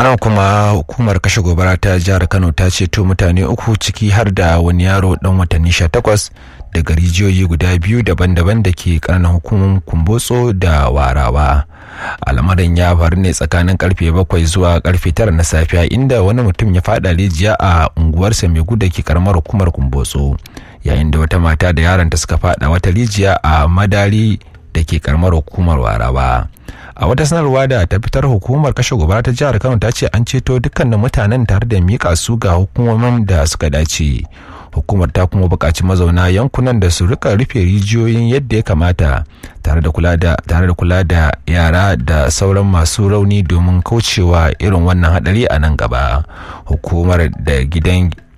ana kuma hukumar kashe gobara ta jihar kano ta ceto mutane uku ciki har da wani yaro dan watanni 18 daga rijiyoyi guda biyu daban-daban da ke kananan hukumar kumbotso da warawa al'amarin ya faru ne tsakanin karfe bakwai zuwa karfe tara na safiya inda wani mutum ya fada rijiya a unguwarsa mai guda ke karamar hukumar kumbotso yayin da wata mata da yaronta suka fada wata rijiya a madari da ke karamar hukumar warawa a wata sanarwa da ta fitar hukumar kashe gobara ta jihar kano ta ce an ceto dukkanin mutanen tare da mika su ga hukumomin da suka dace hukumar ta kuma buƙaci mazauna yankunan da su rika rufe rijiyoyin yadda ya kamata tare da kula da tare da kula da yara da sauran masu rauni domin kaucewa irin wannan hadari a nan gaba hukumar da gidan